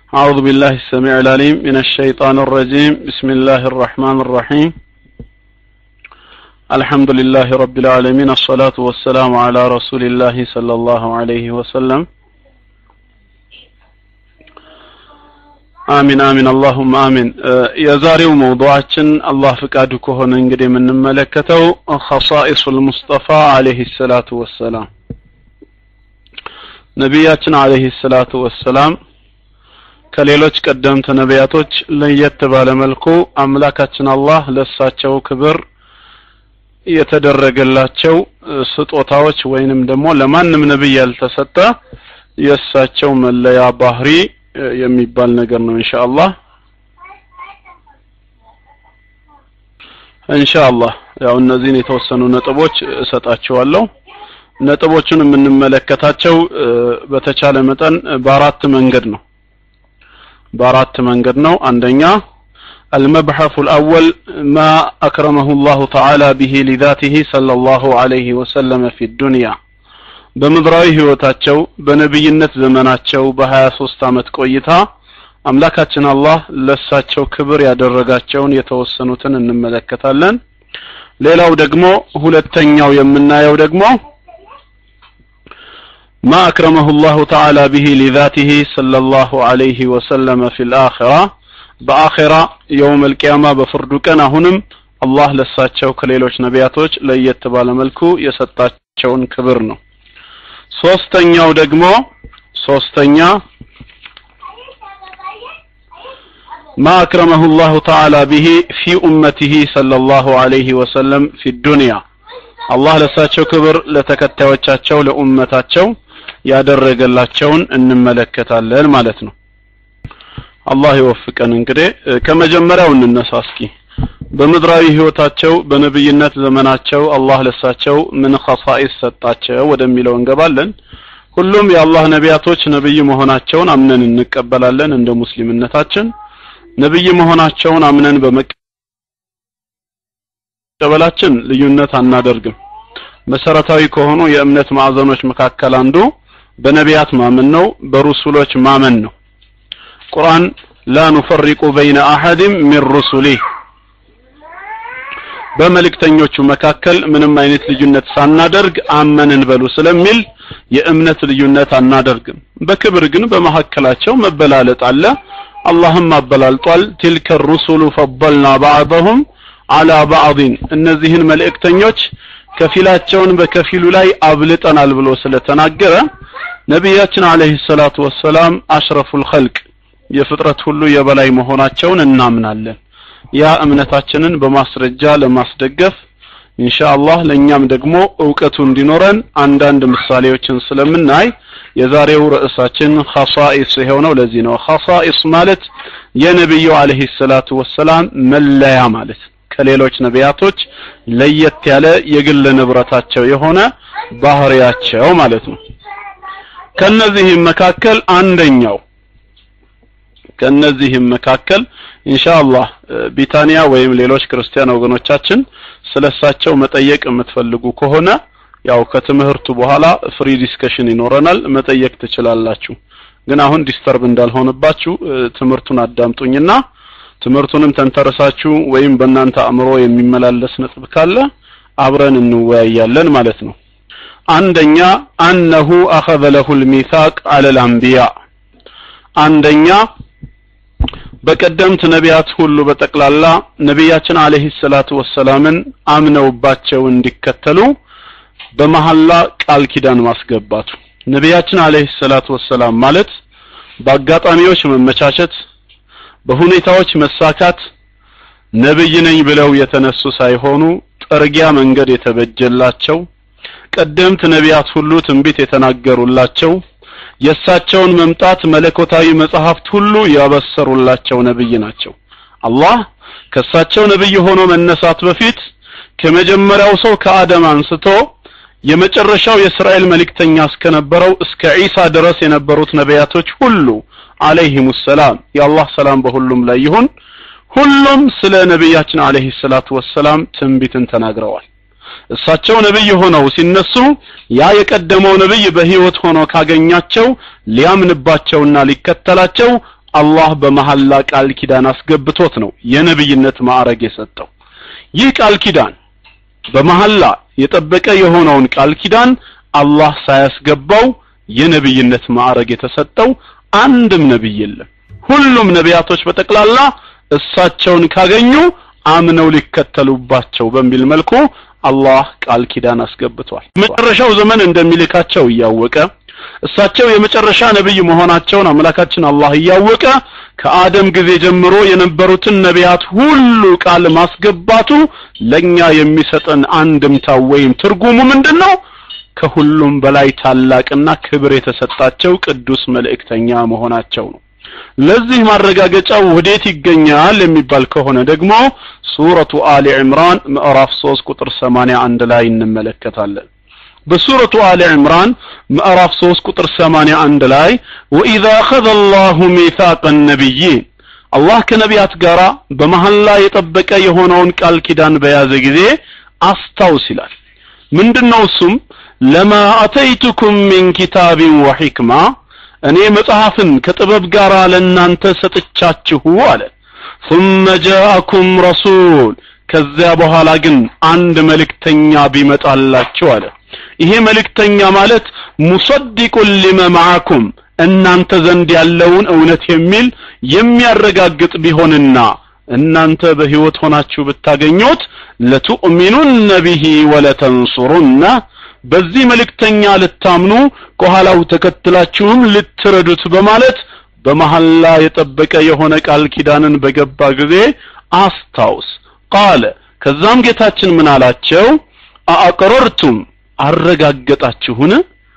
أعوذ بالله السميع العليم من الشيطان الرجيم بسم الله الرحمن الرحيم الحمد لله رب العالمين الصلاة والسلام على رسول الله صلى الله عليه وسلم አሚን አሚን አላሁም አሚን የዛሬው መውضوعችን አላህ ፍቃዱ ከሆነ እንግዲህ የምንመለከተው ኸሳኢሱል ሙስጠፋ አለይሂ ሰላቱ ወሰላም ነቢያችን አለይሂ ሰላቱ ወሰላም ከሌሎች ቀደምት ነቢያቶች ለየት ባለ መልኩ አምላካችን አላህ ለሳቸው ክብር የተደረገላቸው ስጦታዎች ወይንም ደግሞ ለማንም ነብይ ያልተሰጠ የእሳቸው መለያ ባህሪ የሚባል ነገር ነው ኢንሻአላህ ኢንሻአላህ ያው እነዚህን የተወሰኑ ነጥቦች እሰጣቸዋለሁ ነጥቦቹን የምንመለከታቸው በተቻለ መጠን በአራት መንገድ ነው በአራት መንገድ ነው አንደኛ المبحث الأول ما أكرمه الله تعالى به لذاته صلى الله عليه وسلم في الدنيا በምድራዊ ህይወታቸው በነብይነት ዘመናቸው በ23 ዓመት ቆይታ አምላካችን አላህ ለሳቸው ክብር ያደረጋቸውን የተወሰኑትን እንመለከታለን ሌላው ደግሞ ሁለተኛው የምናየው ደግሞ ما أكرمه الله تعالى به لذاته صلى الله عليه وسلم في الآخرة بآخرة يوم القيامة بفرد كان هنم الله لساتشو كليلوش نبياتوش ليتبال ملكو يسطاتشون كبرنو ሶስተኛው ደግሞ ሶስተኛ ما أكرمه الله تعالى به في أمته صلى الله عليه وسلم في الدنيا الله ለሳቸው ክብር ለተከታዮቻቸው ለኡመታቸው ያደረገላቸውን እንመለከታለን ማለት ነው አላህ ይወፍቀን እንግዲህ ከመጀመሪያው እንነሳ እስኪ በምድራዊ ህይወታቸው በነብይነት ዘመናቸው አላህ ለሳቸው ምን ኸሳኢስ ሰጣቸው ወደሚለው እንገባለን ሁሉም የአላህ ነቢያቶች ነብይ መሆናቸውን አምነን እንቀበላለን እንደ ሙስሊምነታችን ነብይ መሆናቸውን አምነን በመቀበላችን ልዩነት አናደርግም መሰረታዊ ከሆኑ የእምነት ማዕዘኖች መካከል አንዱ በነቢያት ማመን ነው በሩሱሎች ማመን ነው ቁርአን ላ ኑፈሪቁ በይነ አሐድም ሚን ሩሱሊህ በመልእክተኞቹ መካከል ምንም አይነት ልዩነት ሳናደርግ አመንን በሉ ስለሚል የእምነት ልዩነት አናደርግም በክብር ግን በመካከላቸው መበላለጥ አለ አላህም አበላልጧል ቲልከ ሩሱሉ ፈضልና ባዕضهم አላ ባዕضን እነዚህን መልእክተኞች ከፊላቸውን በከፊሉ ላይ አብልጠናል ብሎ ስለተናገረ ነቢያችን አለይሂ ሰላቱ ወሰላም አሽረፉል ኸልቅ የፍጥረት ሁሉ የበላይ መሆናቸውን እናምናለን ያ እምነታችንን በማስረጃ ለማስደገፍ ኢንሻአላህ ለኛም ደግሞ እውቀቱ እንዲኖረን አንዳንድ ምሳሌዎችን ስለምናይ የዛሬው ርዕሳችን ኸሳኢስ የሆነው ለዚህ ነው ኸሳኢስ ማለት የነብዩ አለይሂ ሰላቱ ወሰላም መለያ ማለት ከሌሎች ነቢያቶች ለየት ያለ የግል ንብረታቸው የሆነ ባህሪያቸው ማለት ነው ከነዚህም መካከል አንደኛው ከነዚህም መካከል ኢንሻአላህ ቢታኒያ ወይም ሌሎች ክርስቲያን ወገኖቻችን ስለሳቸው መጠየቅ የምትፈልጉ ከሆነ ያው ከትምህርቱ በኋላ ፍሪ ዲስከሽን ይኖረናል መጠየቅ ትችላላችሁ ግን አሁን ዲስተርብ እንዳልሆነባችሁ ትምህርቱን አዳምጡኝና ትምህርቱንም ተንተርሳችሁ ወይም በእናንተ አእምሮ የሚመላለስ ነጥብ ካለ አብረን እንወያያለን ማለት ነው አንደኛ አነሁ አኸዘ ለሁ ልሚሳቅ አለ ልአንቢያ አንደኛ በቀደምት ነቢያት ሁሉ በጠቅላላ ነቢያችን አለይሂ ሰላቱ ወሰላምን አምነውባቸው እንዲከተሉ በመሐላ ቃል ኪዳን ማስገባቱ ነቢያችን አለይሂ ሰላቱ ወሰላም ማለት በአጋጣሚዎች መመቻቸት በሁኔታዎች መሳካት ነብይ ነኝ ብለው የተነሱ ሳይሆኑ ጥርጊያ መንገድ የተበጀላቸው ቀደምት ነቢያት ሁሉ ትንቢት የተናገሩላቸው የእሳቸውን መምጣት መለኮታዊ መጽሐፍት ሁሉ ያበሰሩላቸው ነብይ ናቸው አላህ ከእሳቸው ነብይ ሆኖ መነሳት በፊት ከመጀመሪያው ሰው ከአደም አንስቶ የመጨረሻው የእስራኤል መልእክተኛ እስከነበረው እስከ ዒሳ ድረስ የነበሩት ነቢያቶች ሁሉ አለይሂም ሰላም የአላህ ሰላም በሁሉም ላይ ይሁን ሁሉም ስለ ነቢያችን አለይሂ ሰላቱ ወሰላም ትንቢትን ተናግረዋል እሳቸው ነብይ ሆነው ሲነሱ ያ የቀደመው ነብይ በህይወት ሆኖ ካገኛቸው ሊያምንባቸውና ሊከተላቸው አላህ በመሐላ ቃል ኪዳን አስገብቶት ነው የነብይነት ማዕረግ የሰጠው ይህ ቃል ኪዳን በመሐላ የጠበቀ የሆነውን ቃል ኪዳን አላህ ሳያስገባው የነብይነት ማዕረግ የተሰጠው አንድም ነብይ የለም ሁሉም ነቢያቶች በጠቅላላ እሳቸውን ካገኙ አምነው ሊከተሉባቸው በሚል መልኩ አላህ ቃል ኪዳን አስገብቷል መጨረሻው ዘመን እንደሚልካቸው እያወቀ እሳቸው የመጨረሻ ነብይ መሆናቸውን አምላካችን አላህ እያወቀ ከአደም ጊዜ ጀምሮ የነበሩትን ነቢያት ሁሉ ቃል ማስገባቱ ለኛ የሚሰጠን አንድምታው ወይም ትርጉሙ ምንድነው ከሁሉም በላይ ታላቅና ክብር የተሰጣቸው ቅዱስ መልእክተኛ መሆናቸው ነው ለዚህ ማረጋገጫው ወዴት ይገኛል የሚባል ከሆነ ደግሞ ሱረቱ አሊ ዕምራን ምዕራፍ 3 ቁጥር 81 ላይ እንመለከታለን በሱረቱ አሊ ዕምራን ምዕራፍ 3 ቁጥር 81 ላይ ወኢዛ አኸዘ አላሁ ሚሳቀ ነቢይን አላህ ከነቢያት ጋር በመሐላ የጠበቀ የሆነውን ቃል ኪዳን በያዘ ጊዜ አስታውስ ይላል ምንድነው እሱም ለማ አተይቱኩም ሚን ኪታቢን ወሒክማ እኔ መጽሐፍን ከጥበብ ጋር ለእናንተ ሰጥቻችሁ አለ ثم جاءكم رسول ከዚያ በኋላ ግን አንድ መልእክተኛ ቢመጣላችሁ አለ ይሄ መልእክተኛ ማለት ሙሰዲቁን ሊመ ማዓኩም እናንተ ዘንድ ያለውን እውነት የሚል የሚያረጋግጥ ቢሆንና እናንተ በህይወት ሆናችሁ ብታገኙት ለቱእሚኑነ ቢሂ ወለተንሱሩና በዚህ መልእክተኛ ልታምኑ ከኋላው ተከትላችሁም ልትረዱት በማለት በመሐላ የጠበቀ የሆነ ቃል ኪዳንን በገባ ጊዜ አስታውስ ቃለ ከዛም ጌታችን ምን አላቸው አአቅረርቱም አረጋገጣችሁን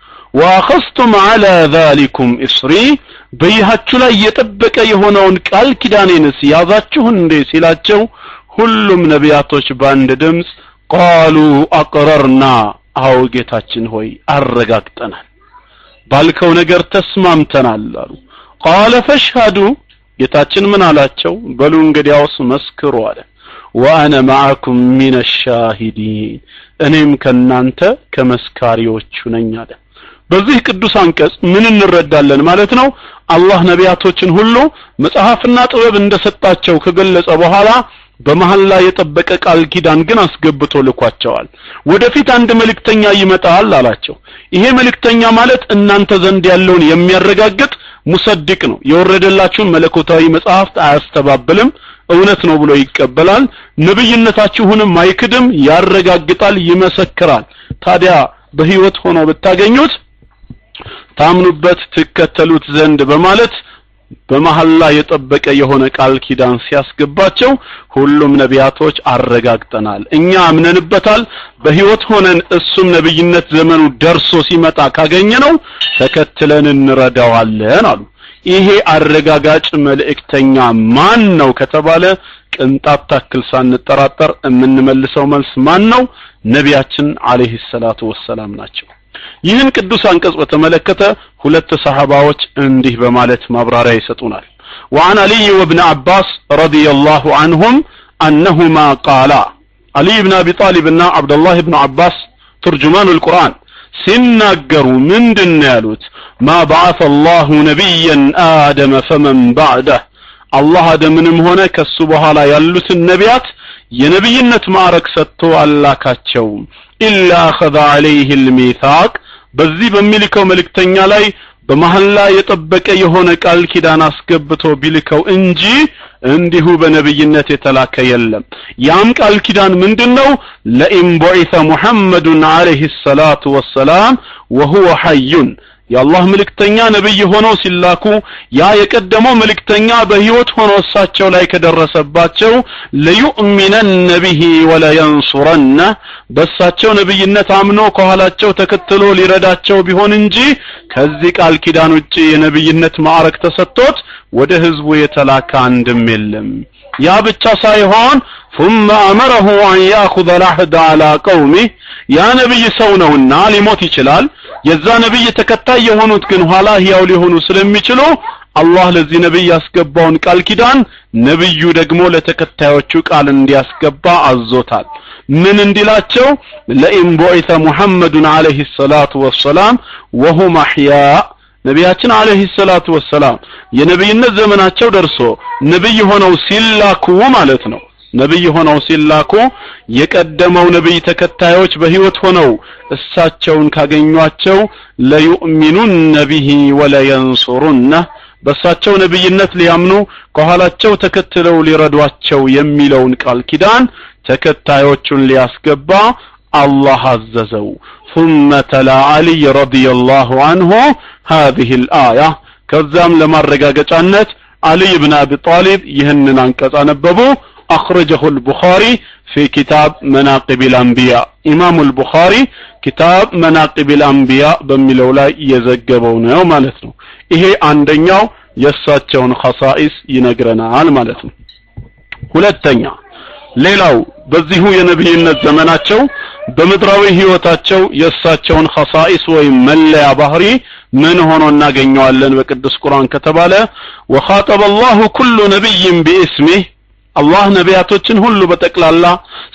ወአኸዝቱም ዐላ ዛሊኩም እስሪ በይሃችሁ ላይ የጠበቀ የሆነውን ቃል ኪዳኔንስ ያዛችሁን እንዴ ሲላቸው ሁሉም ነቢያቶች በአንድ ድምፅ ቃሉ አቅረርና አዎ ጌታችን ሆይ አረጋግጠናል ባልከው ነገር ተስማምተናል አሉ ቃለ ፈሽሃዱ ጌታችን ምን አላቸው በሉ እንግዲያውስ መስክሩ አለ ወአነ ማዕኩም ሚነ ሻሂዲን እኔም ከናንተ ከመስካሪዎቹ ነኝ አለ በዚህ ቅዱስ አንቀጽ ምን እንረዳለን ማለት ነው አላህ ነቢያቶችን ሁሉ መጽሐፍና ጥበብ እንደሰጣቸው ከገለጸ በኋላ በመሐላ የጠበቀ ቃል ኪዳን ግን አስገብቶ ልኳቸዋል ወደፊት አንድ መልእክተኛ ይመጣል አላቸው ይሄ መልእክተኛ ማለት እናንተ ዘንድ ያለውን የሚያረጋግጥ ሙሰድቅ ነው የወረደላችሁን መለኮታዊ መጽሐፍት አያስተባብልም እውነት ነው ብሎ ይቀበላል ነብይነታችሁንም አይክድም ያረጋግጣል ይመሰክራል ታዲያ በህይወት ሆኖ ብታገኙት ታምኑበት ትከተሉት ዘንድ በማለት በመሐላ የጠበቀ የሆነ ቃል ኪዳን ሲያስገባቸው ሁሉም ነቢያቶች አረጋግጠናል እኛ አምነንበታል በህይወት ሆነን እሱም ነብይነት ዘመኑ ደርሶ ሲመጣ ካገኘነው ተከትለን እንረዳዋለን አሉ ይሄ አረጋጋጭ መልእክተኛ ማን ነው ከተባለ ቅንጣት ታክል ሳንጠራጠር የምንመልሰው መልስ ማን ነው ነቢያችን አለይሂ ሰላቱ ወሰላም ናቸው ይህን ቅዱስ አንቀጽ በተመለከተ ሁለት ሰሃባዎች እንዲህ በማለት ማብራሪያ ይሰጡናል وعن علي وابن عباس رضي الله عنهم أنهما قالا علي بن أبي طالب እና عبد الله بن عباس ترجمان القرآن ሲናገሩ ምንድን ያሉት ማ በዓث አላሁ ነቢያን አደመ ፈመን ባዕደህ አላህ አደምንም ሆነ ከሱ በኋላ ያሉትን ነቢያት የነብይነት ማዕረግ ሰጥቶ አላካቸውም ኢላ አኸዘ ዐለይህ ልሚታቅ በዚህ በሚልከው መልእክተኛ ላይ በመሐላ የጠበቀ የሆነ ቃል ኪዳን አስገብቶ ቢልከው እንጂ እንዲሁ በነብይነት የተላከ የለም ያም ቃል ኪዳን ምንድነው ለኢን ቡዒሰ ሙሐመዱን አለይሂ ሰላቱ ወሰላም ወሁወ ሐዩን የአላህ መልእክተኛ ነብይ ሆነው ሲላኩ ያ የቀደመው መልእክተኛ በህይወት ሆኖ እሳቸው ላይ ከደረሰባቸው ለዩእሚነነ ቢሂ ወለየንሱረነ በእሳቸው ነብይነት አምኖ ከኋላቸው ተከትሎ ሊረዳቸው ቢሆን እንጂ ከዚህ ቃል ኪዳን ውጪ የነብይነት ማዕረግ ተሰጥቶት ወደ ህዝቡ የተላከ አንድም የለም ያ ብቻ ሳይሆን ثم أمره أن يأخذ العهد على قومه ያ ነብይ ሰው ነውና ሊሞት ይችላል የዛ ነብይ ተከታይ የሆኑት ግን ኋላ ህያው ሊሆኑ ስለሚችሉ አላህ ለዚህ ነብይ ያስገባውን ቃል ኪዳን ነብዩ ደግሞ ለተከታዮቹ ቃል እንዲያስገባ አዞታል ምን እንዲላቸው ለኢን ቡዒተ ሙሐመዱን አለይሂ ሰላቱ ወሰላም ወሁም አሕያ ነቢያችን አለይሂ ሰላቱ ወሰላም የነብይነት ዘመናቸው ደርሶ ነብይ ሆነው ሲላኩ ማለት ነው ነብይ ሆነው ሲላኩ የቀደመው ነብይ ተከታዮች በህይወት ሆነው እሳቸውን ካገኟቸው ለዩእሚኑነ ቢሂ ወለየንሱሩነ በእሳቸው ነብይነት ሊያምኑ ከኋላቸው ተከትለው ሊረዷቸው የሚለውን ቃል ኪዳን ተከታዮቹን ሊያስገባ አላህ አዘዘው ثم تلا علي رضي الله عنه هذه الآية ከዛም ለማረጋገጫነት علي بن أبي طالب ይህንን አንቀጽ አነበቡ أخرجه البخاري في كتاب مناقب الأنبياء إمام البخاري كتاب مناقب الأنبياء በሚለው ላይ የዘገበው ነው ማለት ነው ይሄ አንደኛው የእሳቸውን ኸሳኢስ ይነግረናል ማለት ነው ሁለተኛ ሌላው በዚሁ የነብይነት ዘመናቸው በምድራዊ ህይወታቸው የእሳቸውን ኸሳኢስ ወይም መለያ ባህሪ ምን ሆኖ እናገኘዋለን በቅዱስ ቁርአን ከተባለ ወኻጠበ አላሁ ኩሉ ነቢይን ቢእስሚህ አላህ ነቢያቶችን ሁሉ በጠቅላላ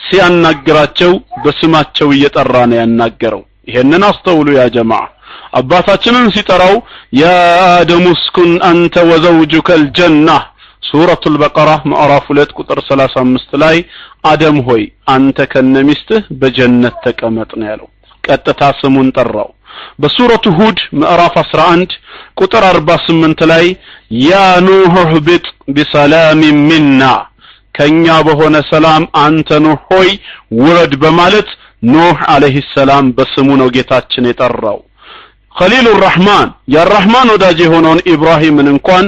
ሲያናግራቸው በስማቸው እየጠራ ነው ያናገረው ይሄንን አስተውሉ ያ ጀማዓ አባታችንን ሲጠራው ያ አደሙ እስኩን አንተ ወዘውጁከ አልጀና ሱረቱል በቀራ ምዕራፍ 2 ቁጥር 35 ላይ አደም ሆይ አንተ ከነሚስትህ በጀነት ተቀመጥ ነው ያለው ቀጥታ ስሙን ጠራው በሱረቱ ሁድ ምዕራፍ 11 ቁጥር 48 ላይ ያ ኑህ እህብጥ ቢሰላም ሚና ከኛ በሆነ ሰላም አንተ ኑህ ሆይ ውረድ በማለት ኑህ አለይሂ ሰላም በስሙ ነው ጌታችን የጠራው ኸሊሉ ራህማን የራህማን ወዳጅ የሆነውን ኢብራሂምን እንኳን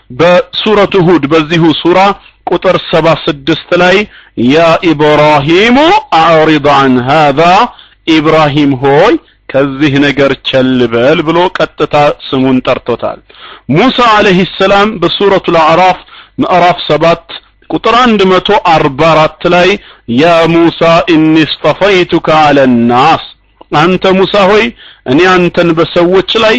በሱረቱ ሁድ በዚሁ ሱራ ቁጥር 76 ላይ ያ ኢብራሂሙ አዕሪድ አን ሃዛ ኢብራሂም ሆይ ከዚህ ነገር ቸል በል ብሎ ቀጥታ ስሙን ጠርቶታል ሙሳ አለይሂ ሰላም በሱረቱ አዕራፍ ምዕራፍ 7 ቁጥር 144 ላይ ያ ሙሳ ኢኒ እስጠፈይቱከ አለ ናስ አንተ ሙሳ ሆይ እኔ አንተን በሰዎች ላይ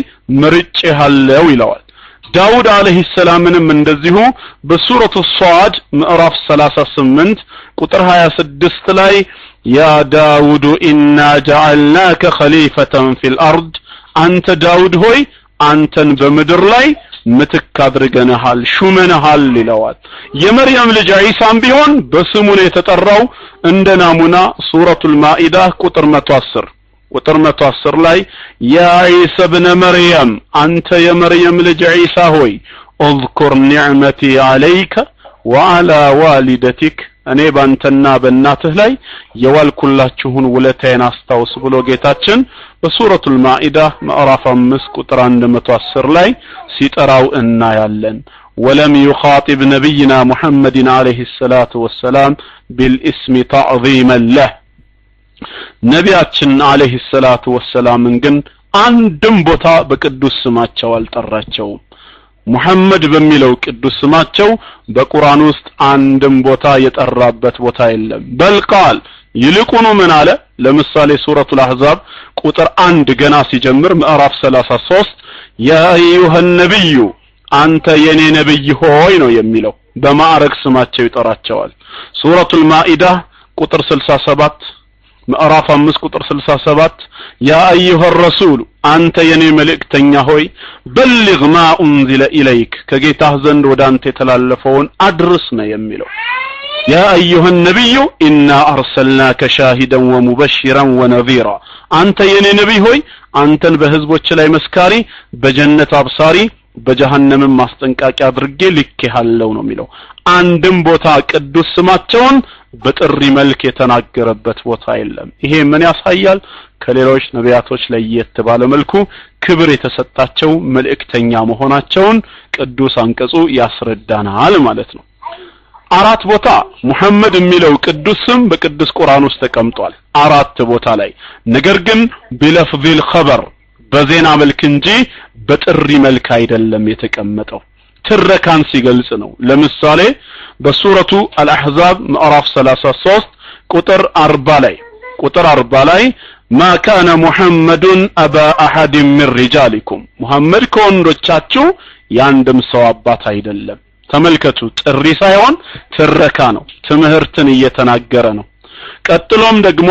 መርጬሃለሁ ይለዋል ዳውድ አለይሂ ሰላምንም እንደዚሁ በሱረቱ ሷድ ምዕራፍ 38 ቁጥር 26 ላይ ያ ዳውድ ኢና ጀዐልናከ ኸሊፈተን ፊል አርድ አንተ ዳውድ ሆይ አንተን በምድር ላይ ምትክ አድርገንሃል ሹመንሃል ይለዋል የመርየም ልጅ ዒሳም ቢሆን በስሙ ነው የተጠራው እንደ ናሙና ሱረቱል ማኢዳ ቁጥር 110 ቁጥር 110 ላይ ያ ዒሳ ብነ መርየም አንተ የመርየም ልጅ ዒሳ ሆይ اذكر نعمتي عليك وعلى والدتك እኔ ባንተና በእናትህ ላይ የዋልኩላችሁን ውለታዬን አስታውስ ብሎ ጌታችን በሱረቱል ማኢዳ ምዕራፍ 5 ቁጥር 110 ላይ ሲጠራው እናያለን ولم يخاطب نبينا محمد عليه الصلاة والسلام بالاسم تعظيما له ነቢያችን አለይሂ ሰላቱ ወሰላምን ግን አንድም ቦታ በቅዱስ ስማቸው አልጠራቸውም ሙሐመድ በሚለው ቅዱስ ስማቸው በቁርአን ውስጥ አንድም ቦታ የጠራበት ቦታ የለም በልቃል ይልቁኑ ምን አለ ለምሳሌ ሱረቱል አህዛብ ቁጥር አንድ ገና ሲጀምር ምዕራፍ 33 ያ አዩሃ ነብዩ አንተ የኔ ነብይ ሆይ ነው የሚለው በማዕረግ ስማቸው ይጠራቸዋል ሱረቱል ማኢዳ ቁጥር 67 ምዕራፍ 5 ቁጥር 67 ያ አዩሃ ረሱል አንተ የኔ መልእክተኛ ሆይ በልግ ማ ኡንዚለ ኢለይክ ከጌታህ ዘንድ ወደ አንተ የተላለፈውን አድርስ ነው የሚለው ያ አዩሃ ነቢዩ ኢና አርሰልናከ ሻሂደን ወሙበሽራን ወነዚራ አንተ የኔ ነቢይ ሆይ አንተን በህዝቦች ላይ መስካሪ በጀነት አብሳሪ በጀሃነምም ማስጠንቃቂያ አድርጌ ልኬሃለሁ ነው የሚለው አንድም ቦታ ቅዱስ ስማቸውን በጥሪ መልክ የተናገረበት ቦታ የለም ይሄ ምን ያሳያል ከሌሎች ነቢያቶች ለየት ባለ መልኩ ክብር የተሰጣቸው መልእክተኛ መሆናቸውን ቅዱስ አንቀጹ ያስረዳናል ማለት ነው አራት ቦታ ሙሐመድ የሚለው ቅዱስ ስም በቅዱስ ቁርአን ውስጥ ተቀምጧል አራት ቦታ ላይ ነገር ግን ቢለፍዚል ኸበር በዜና መልክ እንጂ በጥሪ መልክ አይደለም የተቀመጠው ትረካን ሲገልጽ ነው ለምሳሌ በሱረቱ አልአሕዛብ ምዕራፍ 33 ቁጥር 40 ላይ ቁጥር 40 ላይ ማ ካነ ሙሐመዱን አባ አሐድ ምን ሪጃሊኩም ሙሐመድ ከወንዶቻችሁ የአንድም ሰው አባት አይደለም ተመልከቱ ጥሪ ሳይሆን ትረካ ነው ትምህርትን እየተናገረ ነው ቀጥሎም ደግሞ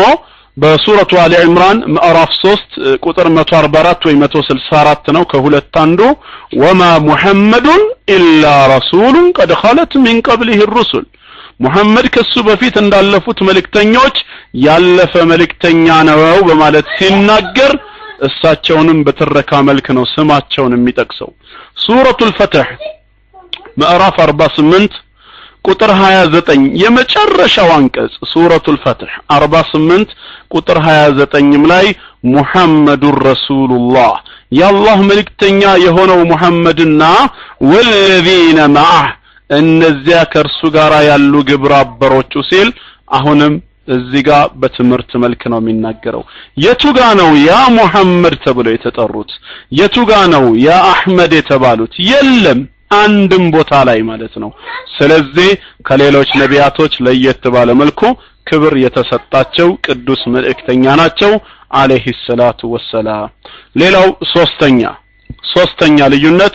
በሱረቱ አሊ ዕምራን ምዕራፍ 3 ቁጥር 144 ወይ 164 ነው ከሁለት አንዱ ወማ ሙሐመዱን ኢላ ረሱሉን ቀድ ኸለት ሚን ቀብሊህ ሩሱል ሙሐመድ ከሱ በፊት እንዳለፉት መልእክተኞች ያለፈ መልእክተኛ ነው በማለት ሲናገር እሳቸውንም በትረካ መልክ ነው ስማቸውን የሚጠቅሰው ሱረቱል ፈትህ ምዕራፍ 48 ቁጥር 29 የመጨረሻው አንቀጽ ሱረቱል ፈትህ 48 ቁጥር 29ም ላይ ሙሐመዱን ረሱሉላህ የአላህ መልእክተኛ የሆነው ሙሐመድና ወለዚነ መዓህ እነዚያ ከእርሱ ጋር ያሉ ግብረ አበሮቹ ሲል አሁንም እዚህ ጋር በትምህርት መልክ ነው የሚናገረው የቱ ጋ ነው ያ ሙሐመድ ተብለው የተጠሩት የቱ ጋ ነው ያ አህመድ የተባሉት የለም አንድም ቦታ ላይ ማለት ነው ስለዚህ ከሌሎች ነቢያቶች ለየት ባለ መልኩ ክብር የተሰጣቸው ቅዱስ መልእክተኛ ናቸው አለይሂ ሰላቱ ወሰላም ሌላው ሶስተኛ ሶስተኛ ልዩነት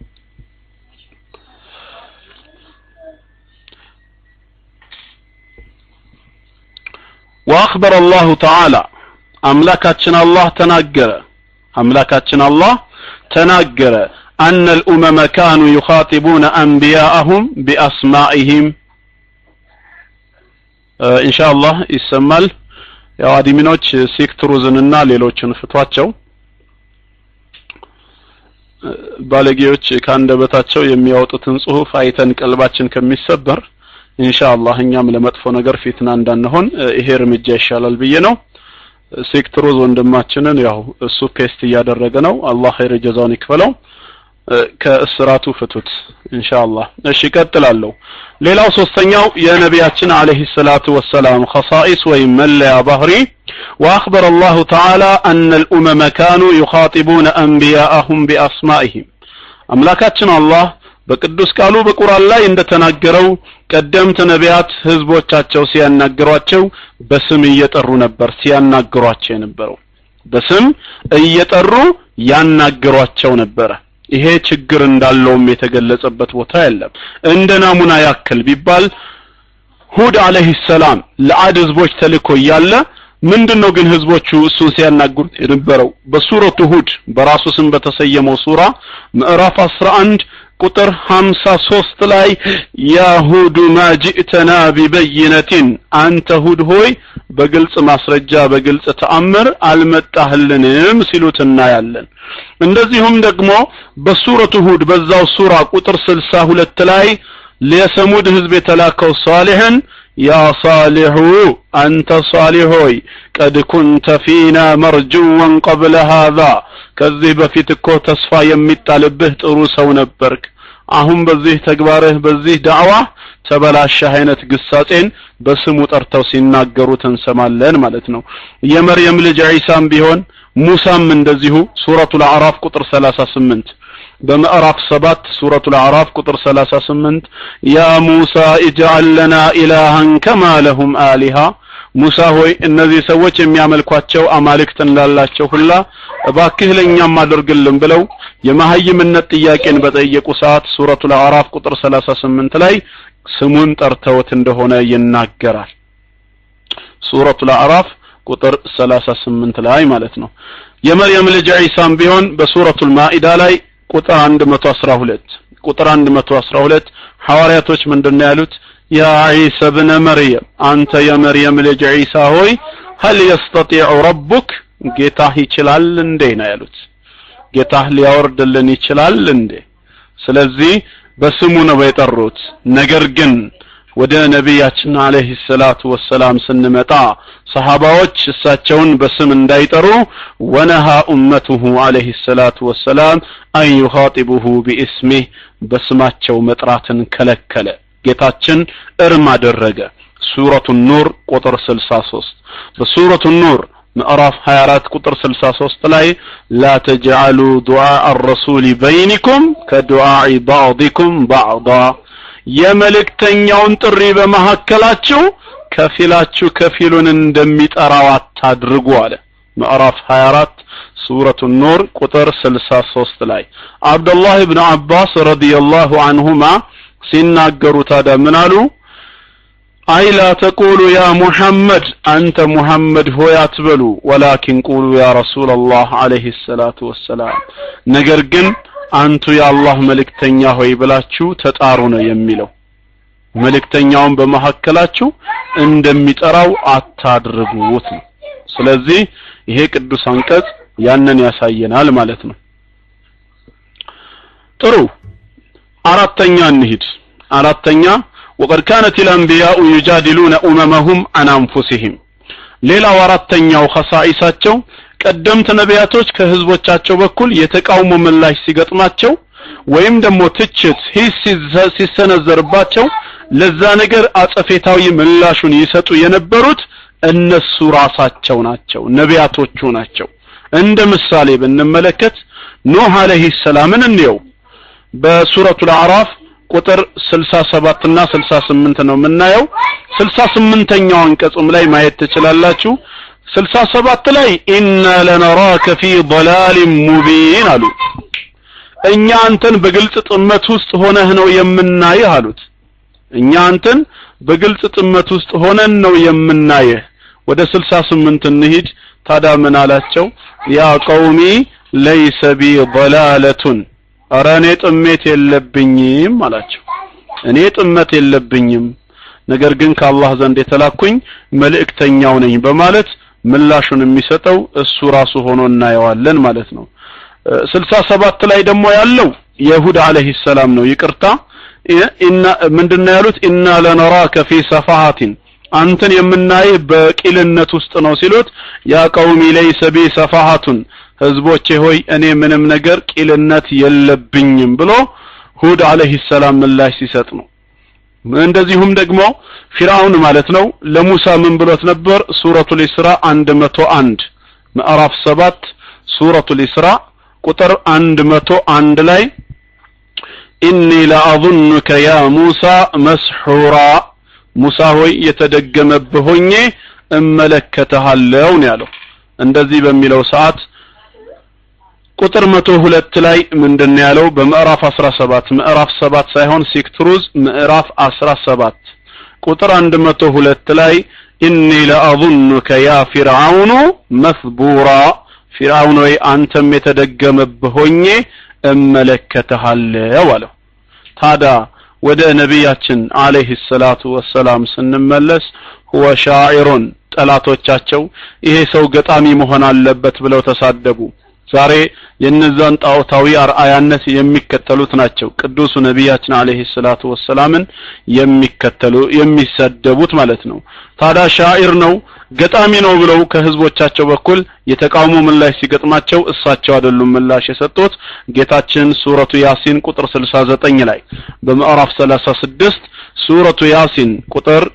وأخبر الله تعالى أملاكاتنا الله تناجر أملاكاتنا الله تناجر أن الأمم كانوا يخاطبون أنبياءهم بأسمائهم آه إن شاء الله يسمال ያው አዲሚኖች ሴክትሩዝንና ሌሎችን ፍቷቸው ባለጌዎች ከአንደበታቸው የሚያወጡትን ጽሁፍ አይተን ቀልባችን ከሚሰበር ኢንሻአላህ እኛም ለመጥፎ ነገር ፊትና እንዳንሆን ይሄ እርምጃ ይሻላል ብዬ ነው ሴክትሮዝ ወንድማችንን ያው እሱ ፔስት እያደረገ ነው አላህ ኸይር ጀዛውን ይክፈለው ከእስራቱ ፍቱት ኢንሻአላህ እሺ ቀጥላለሁ ሌላው ሶስተኛው የነቢያችን አለይሂ ሰላቱ ወሰላም خصائص ወይም መለያ ባህሪ واخبر الله تعالى ان الامم كانوا يخاطبون انبياءهم باسمائهم አምላካችን አላህ በቅዱስ ቃሉ በቁርአን ላይ እንደተናገረው ቀደምት ነቢያት ህዝቦቻቸው ሲያናግሯቸው በስም እየጠሩ ነበር ሲያናግሯቸው የነበረው በስም እየጠሩ ያናግሯቸው ነበረ ይሄ ችግር እንዳለውም የተገለጸበት ቦታ የለም እንደ ናሙና ያክል ቢባል ሁድ አለይሂ ሰላም ለአድ ህዝቦች ተልኮ እያለ ምንድነው ግን ህዝቦቹ እሱን ሲያናግሩት የነበረው በሱረቱ ሁድ በራሱ ስም በተሰየመው ሱራ ምዕራፍ 11 ቁጥር 53 ላይ ያሁዱ ማ ጅእተና ቢበይነቲን አንተ ሁድ ሆይ በግልጽ ማስረጃ በግልጽ ተአምር አልመጣህልንም ሲሉት እናያለን እንደዚሁም ደግሞ በሱረቱ ሁድ በዛው ሱራ ቁጥር 62 ላይ ለሰሙድ ህዝብ የተላከው ሷሊህን ያ ሳሊሑ አንተ ሳሊህ ሆይ ቀድ ኩንተ ፊና መርጅወን ቀብለ ሃዛ ከዚህ በፊት እኮ ተስፋ የሚጣልብህ ጥሩ ሰው ነበርክ አሁን በዚህ ተግባርህ በዚህ ዳዕዋ ተበላሸህ አይነት ግሳጼን በስሙ ጠርተው ሲናገሩት እንሰማለን ማለት ነው የመርየም ልጅ ዒሳም ቢሆን ሙሳም እንደዚሁ ሱረቱል አዕራፍ ቁጥር 38 በምዕራፍ 7 ሱረቱል አዕራፍ ቁጥር 38 ያ ሙሳ ኢጅዐል ለና ኢላሃን ከማ ለሁም አሊሃ ሙሳ ሆይ እነዚህ ሰዎች የሚያመልኳቸው አማልክት እንዳላቸው ሁላ እባክህ ለእኛም አድርግልን ብለው የመሀይምነት ጥያቄን በጠየቁ ሰዓት ሱረቱል አዕራፍ ቁጥር 38 ላይ ስሙን ጠርተውት እንደሆነ ይናገራል ሱረቱል አዕራፍ ቁጥር 38 ላይ ማለት ነው የመርየም ልጅ ዒሳም ቢሆን በሱረቱል ማኢዳ ላይ ቁጥር 112 ቁጥር 112 ሐዋርያቶች ምንድነው ያሉት ያ ዒሳ ብነ መርየም አንተ የመርየም ልጅ ዒሳ ሆይ هل يستطيع ربك ጌታህ ይችላል እንዴ ነው ያሉት ጌታህ ሊያወርድልን ይችላል እንዴ ስለዚህ በስሙ ነው የጠሩት ነገር ግን ወደ ነቢያችን አለይሂ ሰላቱ ወሰላም ስንመጣ ሰሃባዎች እሳቸውን በስም እንዳይጠሩ ወነሃ ኡመቱሁ አለይሂ ሰላቱ ወሰላም አን ዩኻጢቡሁ ቢእስሚህ በስማቸው መጥራትን ከለከለ ጌታችን እርም አደረገ ሱረቱ ኑር ቁጥር 63 በሱረቱ ኑር ምዕራፍ 24 ቁጥር 63 ላይ ላ ተጅዓሉ ዱዓ አረሱል በይኒኩም ከዱዓኢ ባዕዲኩም ባዕዳ የመልእክተኛውን ጥሪ በመካከላችሁ ከፊላችሁ ከፊሉን እንደሚጠራው አታድርጉ አለ ምዕራፍ 24 ሱረቱ ኑር ቁጥር 63 ላይ አብዱላህ ብን አባስ ረዲየላሁ አንሁማ ሲናገሩ ታዲያ ምን አሉ አይ ላ ተቁሉ ያ ሙሐመድ አንተ ሙሐመድ ሆይ አትበሉ ወላኪን ቁሉ ያ ረሱላላህ አለይሂ ሰላቱ ወሰላም ነገር ግን አንቱ የአላህ መልእክተኛ ሆይ ብላችሁ ተጣሩ ነው የሚለው መልእክተኛውን በመካከላችሁ እንደሚጠራው አታድርጉት ነው ስለዚህ ይሄ ቅዱስ አንቀጽ ያንን ያሳየናል ማለት ነው ጥሩ አራተኛ እንሂድ አራተኛ وقد كانت الأنبياء يجادلون أممهم عن أنفسهم ሌላው አራተኛው ኸሳኢሳቸው ቀደምት ነቢያቶች ከህዝቦቻቸው በኩል የተቃውሞ ምላሽ ሲገጥማቸው ወይም ደግሞ ትችት ሂስ ሲሰነዘርባቸው ለዛ ነገር አጸፌታዊ ምላሹን ይሰጡ የነበሩት እነሱ ራሳቸው ናቸው ነቢያቶቹ ናቸው እንደ ምሳሌ ብንመለከት ኖህ አለይሂ ሰላምን እንየው በሱረቱል አዕራፍ ቁጥር 67 እና 68 ነው የምናየው 68ኛው አንቀጹም ላይ ማየት ትችላላችሁ 67 ላይ ኢና ለነራከ ፊ ضلال ሙቢን አሉ እኛ አንተን በግልጽ ጥመት ውስጥ ሆነህ ነው የምናይህ አሉት እኛ አንተን በግልጽ ጥመት ውስጥ ሆነን ነው የምናይህ ወደ 68 እንሂድ ታዲያ ምን አላቸው ያ ቀውሚ ለይሰ ቢ ضلالቱን ኧረ እኔ ጥሜት የለብኝም አላቸው እኔ ጥመት የለብኝም ነገር ግን ከአላህ ዘንድ የተላኩኝ መልእክተኛው ነኝ በማለት ምላሹን የሚሰጠው እሱ ራሱ ሆኖ እናየዋለን ማለት ነው ስልሳ ሰባት ላይ ደግሞ ያለው የሁድ አለህ ሰላም ነው ይቅርታ ኢና ምንድነው ያሉት ኢና ለነራከ ፊ ሰፋሃቲን አንተን የምናይህ በቂልነት ውስጥ ነው ሲሉት ያ ቀውሚ ለይሰ ቢ ሰፋሃቱን ህዝቦቼ ሆይ እኔ ምንም ነገር ቂልነት የለብኝም ብሎ ሁድ አለህ ሰላም ምላሽ ሲሰጥ ነው እንደዚሁም ደግሞ ፊርአውን ማለት ነው ለሙሳ ምን ብሎት ነበር ሱረቱል ኢስራ 101 ምዕራፍ 7 ሱረቱል ኢስራ ቁጥር 101 ላይ ኢኒ ለአظنك ያ ሙሳ መስሑራ ሙሳ ሆይ የተደገመብህ ሆኜ እመለከተሃለሁ ነው ያለው እንደዚህ በሚለው ሰዓት ቁጥር መቶ ሁለት ላይ ምንድን ያለው በምዕራፍ 17 ምዕራፍ 7 ሳይሆን ሲክትሩዝ ምዕራፍ 17 ቁጥር 102 ላይ ኢኒ ለአظنك ያ ፊርዓውኑ መስቡራ ፊርዓውን ወይ አንተም የተደገመብህ ሆኜ እመለከተሃለሁ አለው ታዲያ ወደ ነቢያችን አለይሂ ሰላቱ ወሰላም ስንመለስ ሁወ ሻዒሩን ጠላቶቻቸው ይሄ ሰው ገጣሚ መሆን አለበት ብለው ተሳደቡ ዛሬ የነዛን ጣዖታዊ አርአያነት የሚከተሉት ናቸው ቅዱሱ ነቢያችን አለይሂ ሰላቱ ወሰላምን የሚከተሉ የሚሰደቡት ማለት ነው ታዲያ ሻዒር ነው ገጣሚ ነው ብለው ከህዝቦቻቸው በኩል የተቃውሞ ምላሽ ሲገጥማቸው እሳቸው አይደሉም ምላሽ የሰጡት ጌታችን ሱረቱ ያሲን ቁጥር 69 ላይ በምዕራፍ 36 ሱረቱ ያሲን ቁጥር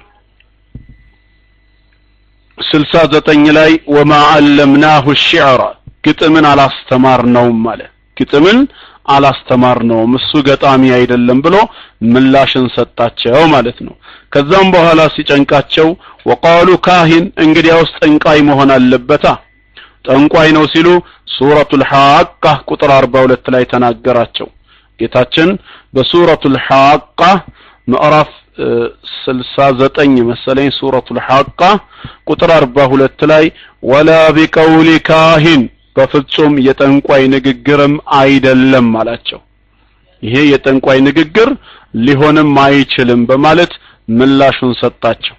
69 ላይ ወማ አለምናሁ الشعر ግጥምን አላስተማርነውም አለ ግጥምን አላስተማርነውም እሱ ገጣሚ አይደለም ብሎ ምላሽን ሰጣቸው ማለት ነው ከዛም በኋላ ሲጨንቃቸው ወቃሉ ካሂን እንግዲያውስ ጠንቋይ መሆን አለበታ ጠንቋይ ነው ሲሉ ሱረቱል ሐቃ ቁጥር 42 ላይ ተናገራቸው ጌታችን በሱረቱል ሐቃ ምዕራፍ 69 መሰለኝ ሱረቱል ሐቃ ቁጥር 42 ላይ ወላ ቢቀውሊ ካሂን በፍጹም የጠንቋይ ንግግርም አይደለም አላቸው ይሄ የጠንቋይ ንግግር ሊሆንም አይችልም በማለት ምላሹን ሰጣቸው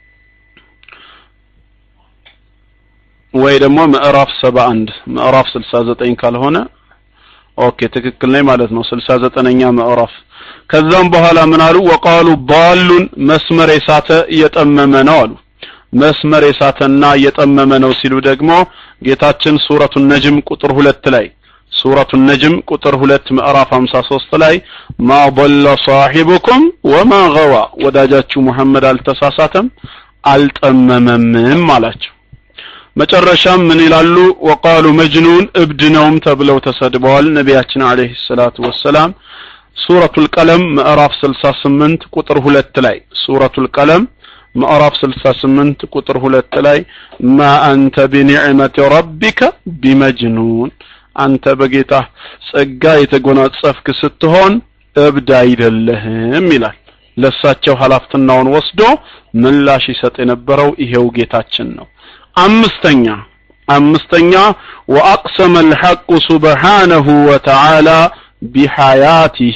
ወይ ደግሞ ምዕራፍ 71 ምዕራፍ 69 ካልሆነ ኦኬ ትክክል ነኝ ማለት ነው 69ኛ ምዕራፍ ከዛም በኋላ ምን አሉ ወቃሉ ዳሉን መስመር የሳተ እየጠመመ ነው አሉ መስመር የሳተና እየጠመመ ነው ሲሉ ደግሞ ጌታችን ሱረቱ ነጅም ቁጥር ሁለት ላይ ሱረቱ ነጅም ቁጥር ሁለት ምዕራፍ 53 ላይ ማ ضل صاحبكم وما غوى ወዳጃችሁ መሐመድ አልተሳሳተም አልጠመመምም አላቸው መጨረሻም ምን ይላሉ ወቃሉ መጅኑን እብድ ነውም ተብለው ተሰድበዋል ነቢያችን አለይሂ ሰላቱ ወሰላም ሱረቱል ቀለም ምዕራፍ 68 ቁጥር ሁለት ላይ ሱረቱል ቀለም ምዕራፍ 68 ቁጥር ሁለት ላይ ማ አንተ ቢኒዕመቲ ረቢከ ቢመጅኑን አንተ በጌታ ጸጋ የተጎናጸፍክ ስትሆን እብድ አይደለህም ይላል ለሳቸው ኃላፊነቱን ወስዶ ምላሽ ይሰጥ የነበረው ይሄው ጌታችን ነው አምስተኛ አምስተኛ ወአቅሰመ الحق سبحانه وتعالى بحياته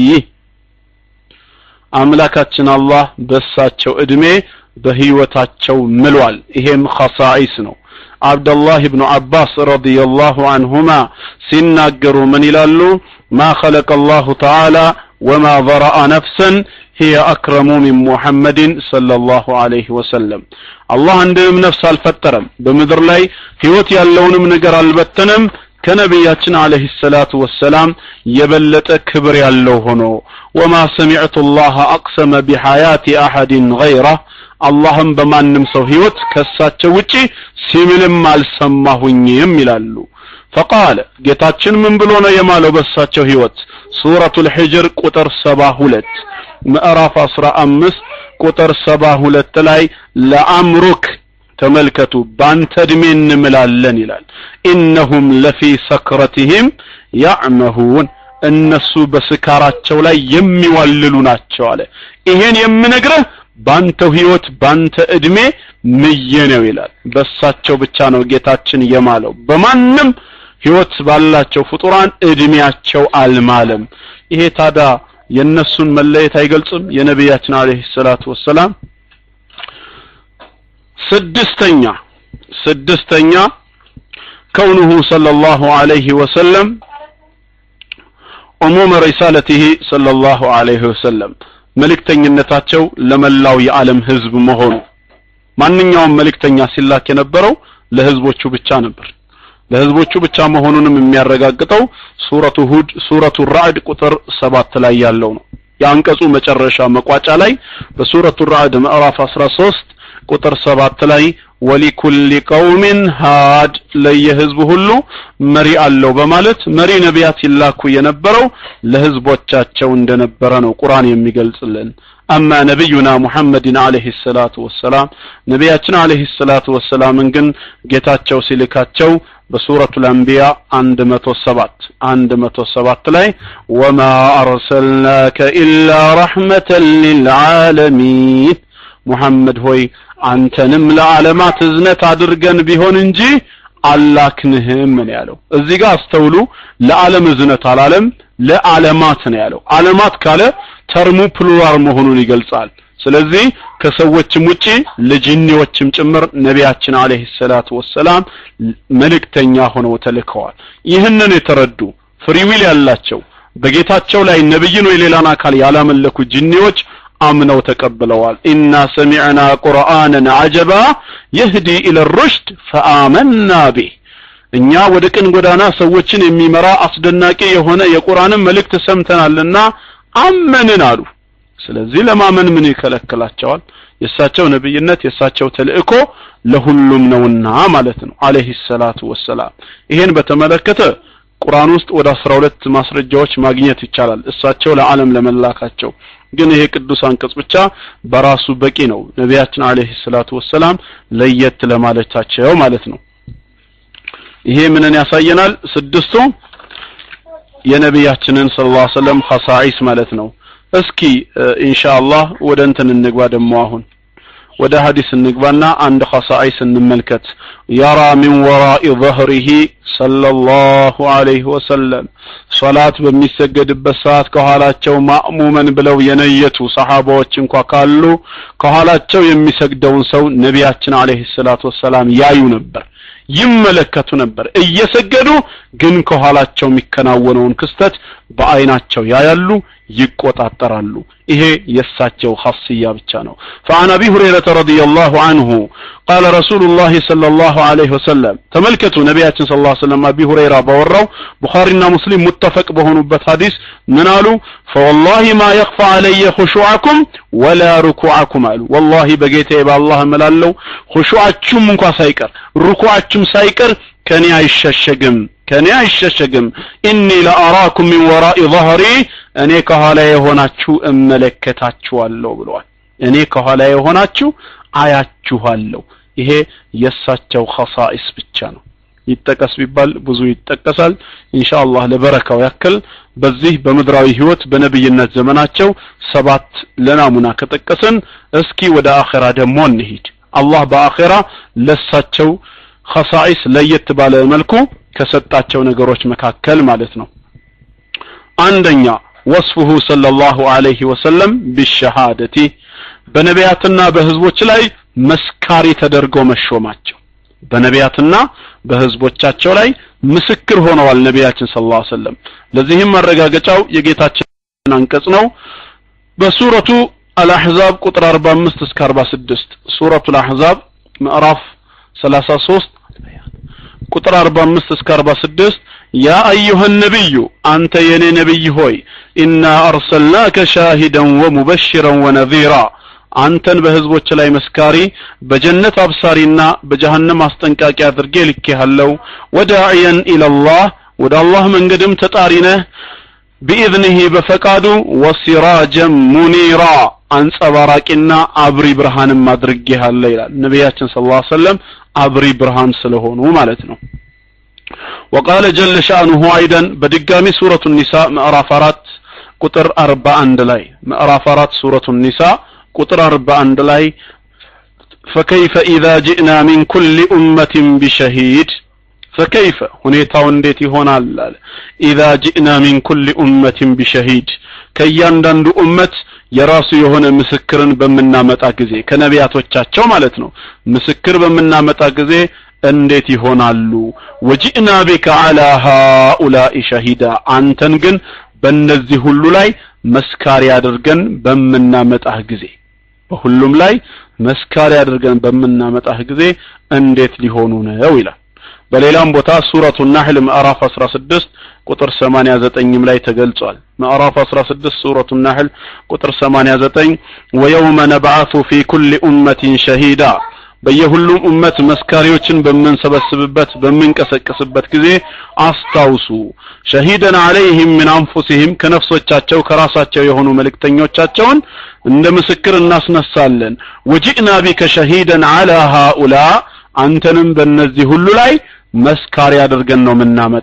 አምላካችን አላህ በሳቸው እድሜ በህይወታቸው ምሏል ይሄም ኸሳኢስ ነው አብደላህ ብኑ አባስ ረዲየላሁ አንሁማ ሲናገሩ ምን ይላሉ ማ ኸለቀ አላሁ ተዓላ ወማ ዘረአ ነፍሰን هي أكرم من محمد صلى الله عليه وسلم الله عندهم نفس الفترم بمدر لاي هيوت يالونم نجر البتنم ከነቢያችን አለህ ሰላቱ ወሰላም የበለጠ ክብር ያለው ሆኖ ወማ ሰሚዕቱ ላህ አቅሰመ ቢሐያቲ አሐድን ገይረህ አላህም በማንም ሰው ህይወት ከሳቸው ውጪ ሲምልም አልሰማሁኝም ይላሉ ፈቃለ ጌታችን ምን ብሎ ነው የማለው በሳቸው ህይወት ሱረቱ ልሕጅር ቁጥር ሰባ ሁለት ምዕራፍ አስራ አምስት ቁጥር ሰባ ሁለት ላይ ለአምሩክ ተመልከቱ ባንተ እድሜ እንምላለን ይላል ኢነሁም ለፊ ሰክረትህም ያዕመሁን እነሱ በስካራቸው ላይ የሚዋልሉ ናቸው አለ ይሄን የምነግረህ ባንተው ህይወት ባንተ እድሜ ምዬ ነው ይላል በሳቸው ብቻ ነው ጌታችን የማለው በማንም ህይወት ባላቸው ፍጡራን እድሜያቸው አልማለም ይሄ ታዳ የነሱን መለየት አይገልጽም የነቢያችን አለይሂ ሰላቱ ወሰላም ስድስተኛ ስድስተኛ كونه صلى الله عليه وسلم عموم رسالته صلى الله عليه وسلم መልእክተኝነታቸው ለመላው የዓለም ህዝብ መሆኑ ማንኛውም መልእክተኛ ሲላክ የነበረው ለህዝቦቹ ብቻ ነበር ለህዝቦቹ ብቻ መሆኑንም የሚያረጋግጠው ሱረቱ ሁድ ሱረቱ ራዕድ ቁጥር ሰባት ላይ ያለው ነው የአንቀጹ መጨረሻ መቋጫ ላይ በሱረቱ ራዕድ ምዕራፍ 13 ቁጥር ሰባት ላይ ወሊኩል ቀውሚን ሃድ ለየህዝቡ ሁሉ መሪ አለው በማለት መሪ ነቢያት ይላኩ የነበረው ለህዝቦቻቸው እንደነበረ ነው ቁርአን የሚገልጽልን አማ ነቢዩና ሙሐመድን አለህ ሰላቱ ወሰላም ነቢያችን አለህ ሰላቱ ወሰላምን ግን ጌታቸው ሲልካቸው በሱረቱ ልአንቢያ አንድ መቶ ሰባት አንድ መቶ ሰባት ላይ ወማ አርሰልናከ ኢላ ረሕመተን ልልዓለሚን ሙሐመድ ሆይ አንተንም ለዓለማት እዝነት አድርገን ቢሆን እንጂ አላክንህም ነው ያለው እዚህ ጋር አስተውሉ ለዓለም እዝነት አላለም ለዓለማት ነው ያለው ዓለማት ካለ ተርሙ ፕሉራል መሆኑን ይገልጻል ስለዚህ ከሰዎችም ውጪ ለጂኒዎችም ጭምር ነቢያችን አለይሂ ሰላቱ ወሰላም መልእክተኛ ሆነው ተልከዋል ይህንን የተረዱ ፍሪዊል ያላቸው በጌታቸው ላይ ነብይን ወይ ሌላን አካል ያላመለኩ ጂኒዎች አምነው ተቀብለዋል ኢና ሰሚዕና ቁርአንን አጀባ የህዲ ኢለ ሩሽድ ፈአመና ቢህ እኛ ወደ ቅን ጎዳና ሰዎችን የሚመራ አስደናቂ የሆነ የቁርአንን መልእክት ሰምተናልና አመንን አሉ ስለዚህ ለማመን ምን ይከለክላቸዋል የእሳቸው ነብይነት የእሳቸው ተልእኮ ለሁሉም ነውና ማለት ነው አለይሂ ሰላቱ ወሰላም ይሄን በተመለከተ ቁርአን ውስጥ ወደ 12 ማስረጃዎች ማግኘት ይቻላል እሳቸው ለዓለም ለመላካቸው ግን ይሄ ቅዱስ አንቀጽ ብቻ በራሱ በቂ ነው ነቢያችን አለይሂ ሰላቱ ወሰላም ለየት ለማለታቸው ማለት ነው ይሄ ምንን ያሳየናል ስድስቱ የነቢያችንን ሰለላሁ ዐለይሂ ወሰለም ኸሳኢስ ማለት ነው እስኪ ኢንሻአላህ ወደ እንትን እንግባ ደግሞ አሁን ወደ ሐዲስ እንግባና አንድ ኸሳኢስ እንመልከት ያራ ሚን ወራኢ ظهره ሰለላሁ ዐለይሂ ወሰለም ሶላት በሚሰገድበት ሰዓት ከኋላቸው ማእሙመን ብለው የነየቱ ሰሃባዎች እንኳ ካሉ ከኋላቸው የሚሰግደውን ሰው ነቢያችን አለይሂ ሰላቱ ወሰላም ያዩ ነበር ይመለከቱ ነበር እየሰገዱ ግን ከኋላቸው የሚከናወነውን ክስተት በአይናቸው ያያሉ ይቆጣጠራሉ ይሄ የሳቸው ሐስያ ብቻ ነው فعن ابي هريره رضي الله عنه قال رسول الله صلى الله عليه وسلم ተመልከቱ ነቢያችን صلى الله عليه وسلم ابي هريره ባወራው ቡኻሪና ሙስሊም ሙተፈቅ በሆኑበት ሐዲስ ምን አሉ فوالله ما يخفى علي خشوعكم ولا ركوعكم አሉ والله በጌታዬ በአላህ እምላለሁ ኹሹዓችሁም እንኳ ሳይቀር ሩኩዓችሁም ሳይቀር ከኔ አይሸሸግም ከኔ አይሸሸግም ኢኒ ለአራኩም ሚን ወራኢ ظهሪ እኔ ከኋላ የሆናችሁ እመለከታችኋለሁ ብለዋል እኔ ከኋላ የሆናችሁ አያችኋለሁ ይሄ የእሳቸው ኸሳኢስ ብቻ ነው ይጠቀስ ቢባል ብዙ ይጠቀሳል ኢንሻአላህ ለበረካው ያክል በዚህ በምድራዊ ህይወት በነብይነት ዘመናቸው ሰባት ለናሙና ከጠቀስን እስኪ ወደ አኺራ ደግሞ እንሂድ አላህ በአኺራ ለሳቸው ኸሳኢስ ለየት ባለ መልኩ ከሰጣቸው ነገሮች መካከል ማለት ነው አንደኛ ወስፉሁ ሰለላሁ ዐለይሂ ወሰለም ቢሸሃደቲ በነቢያትና በህዝቦች ላይ መስካሪ ተደርገው መሾማቸው በነቢያትና በህዝቦቻቸው ላይ ምስክር ሆነዋል ነቢያችን ሰለላሁ ዐለይሂ ወሰለም ለዚህም ማረጋገጫው የጌታችን አንቀጽ ነው በሱረቱ አልአሕዛብ ቁጥር 45 እስከ 46 ሱረቱ አልአሕዛብ ምዕራፍ 33 ቁጥር 45 እስከ 46 ያ አዩሃ ነቢዩ አንተ የኔ ነቢይ ሆይ ኢና አርሰልናከ ሻሂደን ወሙበሽረን ወነዚራ አንተን በህዝቦች ላይ መስካሪ በጀነት አብሳሪና በጀሃነም አስጠንቃቂ አድርጌ ልኬሃለሁ ወዳዕየን ኢለላህ ወደ አላህ መንገድም ተጣሪ ነህ ቢኢዝኒህ በፈቃዱ ወሲራጀን ሙኒራ አንጸባራቂና አብሪ ብርሃንም አድርጌሃለሁ ይላል ነቢያችን ስለ ላ ሰለም አብሪ ብርሃን ስለሆኑ ማለት ነው وقال جل شأنه أيضا بدقامي سورة النساء مأراف أرات قطر أربع عند لاي مأراف أرات سورة النساء قطر أربع عند لاي فكيف إذا جئنا من كل أمة بشهيد فكيف هنيتا ونديتي هنا إذا جئنا من كل أمة بشهيد ከእያንዳንዱ ኡመት የራሱ የሆነ ምስክርን በምናመጣ ጊዜ ከነቢያቶቻቸው ማለት ነው ምስክር በምናመጣ ጊዜ እንዴት ይሆናሉ ወጂእና ቢከ አላ ሃኡላኢ ሸሂዳ አንተን ግን በእነዚህ ሁሉ ላይ መስካሪ አድርገን በምናመጣህ ጊዜ በሁሉም ላይ መስካሪ አድርገን በምናመጣህ ጊዜ እንዴት ሊሆኑ ነው ይላል በሌላም ቦታ ሱረቱ ናህል ምዕራፍ 16 ቁጥር 89 ላይ ተገልጿል ምዕራፍ 16 ሱረቱ ናህል ቁጥር 89 ወየውመ ነብዓቱ ፊ ኩል ኡመቲን ሸሂዳ በየሁሉም ኡመት መስካሪዎችን በምንሰበስብበት በምንቀሰቅስበት ጊዜ አስታውሱ ሸሂደን አለይህም ምን አንፉሲህም ከነፍሶቻቸው ከራሳቸው የሆኑ መልእክተኞቻቸውን እንደ ምስክር እናስነሳለን ወጂእና ቢከ ሸሂደን አላ ሃኡላ አንተንም በእነዚህ ሁሉ ላይ መስካሪ አድርገን ነው የምናመጣ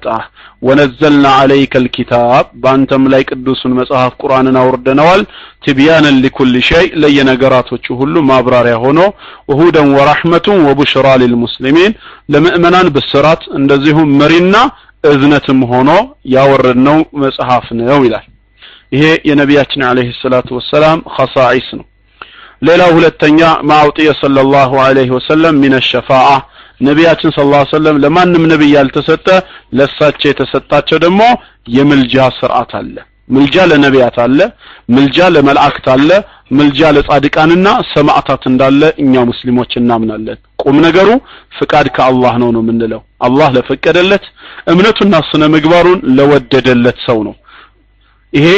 ወነዘልና አለይከ ልኪታብ በአንተም ላይ ቅዱሱን መጽሐፍ ቁርአንን አውርደነዋል ትቢያንን ሊኩል ሸይ ለየነገራቶቹ ሁሉ ማብራሪያ ሆኖ ወሁደን ወራሕመቱን ወቡሽራ ሊልሙስሊሚን ለምእመናን ብስራት እንደዚሁም መሪና እዝነትም ሆኖ ያወረድነው መጽሐፍ ነው ይላል ይሄ የነቢያችን አለይሂ ሰላቱ ወሰላም ኸሳኢስ ነው ሌላው ሁለተኛ ማውጥየ ሰለላሁ ዐለይሂ ወሰለም ሚነ ሸፋዓ ነቢያችን ስለ ላ ሰለም ለማንም ነቢይ ያልተሰጠ ለሳቸው የተሰጣቸው ደግሞ የምልጃ ስርዓት አለ ምልጃ ለነቢያት አለ ምልጃ ለመላእክት አለ ምልጃ ለጻድቃንና ሰማዕታት እንዳለ እኛ ሙስሊሞች እናምናለን ቁም ነገሩ ፍቃድ ከአላህ ነው ነው የምንለው አላህ ለፈቀደለት እምነቱና ስነ ምግባሩን ለወደደለት ሰው ነው ይሄ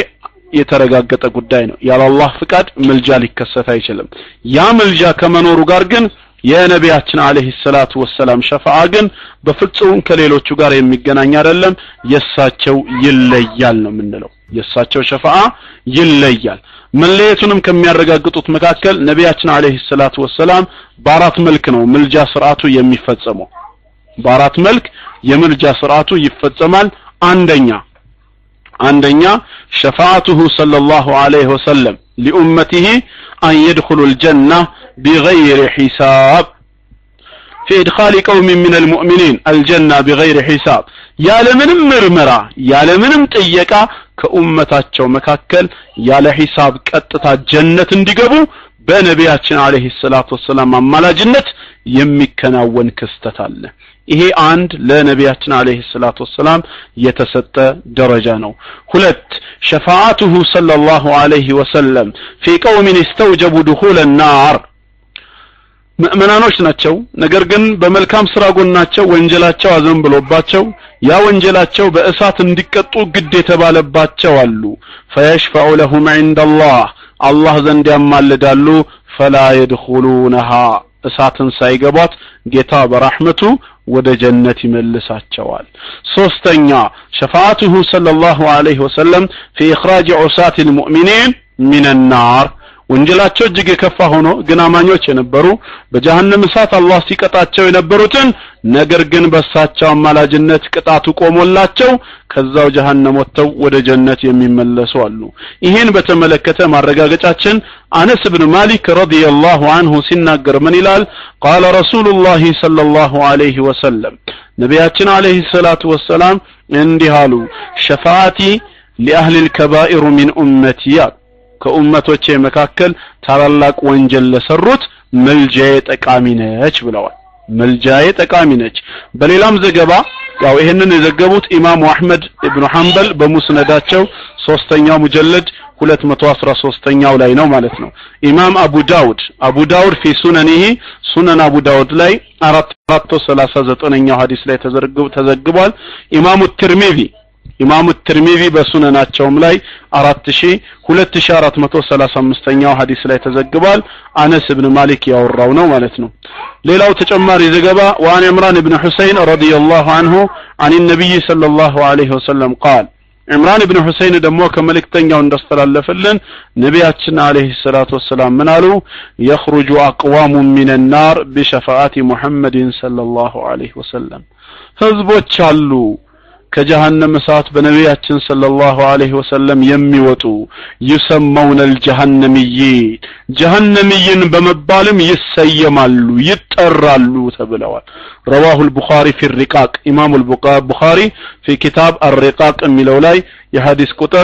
የተረጋገጠ ጉዳይ ነው ያለ አላህ ፍቃድ ምልጃ ሊከሰት አይችልም ያ ምልጃ ከመኖሩ ጋር ግን የነቢያችን አለይሂ ሰላቱ ወሰላም ሸፋዓ ግን በፍጹም ከሌሎቹ ጋር የሚገናኝ አይደለም የሳቸው ይለያል ነው የምንለው የሳቸው ሸፋዓ ይለያል መለየቱንም ከሚያረጋግጡት መካከል ነቢያችን አለይሂ ሰላቱ ወሰላም በአራት መልክ ነው ምልጃ ስርዓቱ የሚፈጸመው በአራት መልክ የምልጃ ስርዓቱ ይፈጸማል አንደኛ አንደኛ ሸፋዓቱሁ ሰለላሁ ዐለይሂ ወሰለም ሊኡመቲሂ አን የድኹሉ ልጀና ቢገይር ሒሳብ في إدخال قوم من المؤمنين الجنة بغير حساب ያለምንም ምርመራ ያለምንም ጥየቃ ከኡመታቸው መካከል ያለ ሂሳብ ቀጥታ ጀነት እንዲገቡ በነቢያችን አለይሂ ሰላቱ ወሰላም አማላጅነት የሚከናወን ክስተት አለ ይሄ አንድ ለነቢያችን አለይሂ ሰላቱ ወሰላም የተሰጠ ደረጃ ነው ሁለት ሸፋዓቱሁ ሰለላሁ ዐለይሂ ወሰለም ፊ ቀውሚን እስተውጀቡ ድኹለ ናር ምእመናኖች ናቸው ነገር ግን በመልካም ስራ ጎናቸው ወንጀላቸው አዘን ብሎባቸው ያ ወንጀላቸው በእሳት እንዲቀጡ ግድ የተባለባቸው አሉ ፈየሽፈዑ ለሁም ዒንደላህ አላህ ዘንድ ያማልዳሉ ፈላ የድኹሉነሃ እሳትን ሳይገቧት ጌታ በራህመቱ ወደ ጀነት ይመልሳቸዋል ሶስተኛ ሸፋዓቱሁ ሰለላሁ ዐለይሂ ወሰለም ፊ ኢኽራጅ ዑሳት ልሙእሚኒን ሚን ናር ወንጀላቸው እጅግ የከፋ ሆኖ ግን አማኞች የነበሩ በጀሃነም እሳት አላህ ሲቀጣቸው የነበሩትን ነገር ግን በሳቸው አማላጅነት ቅጣቱ ቆሞላቸው ከዛው ጀሃነም ወጥተው ወደ ጀነት የሚመለሱ አሉ ይህን በተመለከተ ማረጋገጫችን አነስ ብን ማሊክ ረዲየላሁ አንሁ ሲናገር ምን ይላል ቃለ ረሱሉላህ ሰለላሁ ዐለይሂ ወሰለም ነቢያችን ዐለይሂ ሰላቱ ወሰላም እንዲህ አሉ ሸፋዓቲ ሊአህሊ ልከባኢሩ ሚን ኡመቲ ከኡመቶቼ መካከል ታላላቅ ወንጀል ለሰሩት መልጃዬ ጠቃሚ ነች ብለዋል መልጃዬ ጠቃሚ ነች በሌላም ዘገባ ያው ይሄንን የዘገቡት ኢማሙ አህመድ ኢብኑ ሐንበል በሙስነዳቸው ሶስተኛው ሙጀለድ 213ኛው ላይ ነው ማለት ነው ኢማም አቡ ዳውድ አቡ ዳውድ ፊ ሱነኒሂ ሱነን አቡ ዳውድ ላይ 439ኛው ሐዲስ ላይ ተዘግቧል ኢማሙ ትርሚዚ ኢማሙ ትርሚዚ በሱነናቸውም ላይ 2435ኛው ሐዲስ ላይ ተዘግቧል አነስ ብን ማሊክ ያወራው ነው ማለት ነው ሌላው ተጨማሪ ዘገባ وعن عمران بن حسين رضي الله عنه عن النبي صلى الله عليه وسلم قال عمران بن حسين ደግሞ ከመልእክተኛው እንዳስተላለፈልን ነቢያችን አለይሂ ሰላቱ ወሰላም ምን አሉ يخرج اقوام من النار بشفاعه محمد صلى الله عليه وسلم ህዝቦች አሉ ከጀሃነም እሳት በነቢያችን ሰለላሁ ዐለይሂ ወሰለም የሚወጡ ይሰመውነ አልጀሃነምይን ጀሃነምይን በመባልም ይሰየማሉ ይጠራሉ ተብለዋል ረዋሁ البخاري في الرقاق ኢማሙ البخاري في كتاب الرقاق የሚለው ላይ የሐዲስ ቁጥር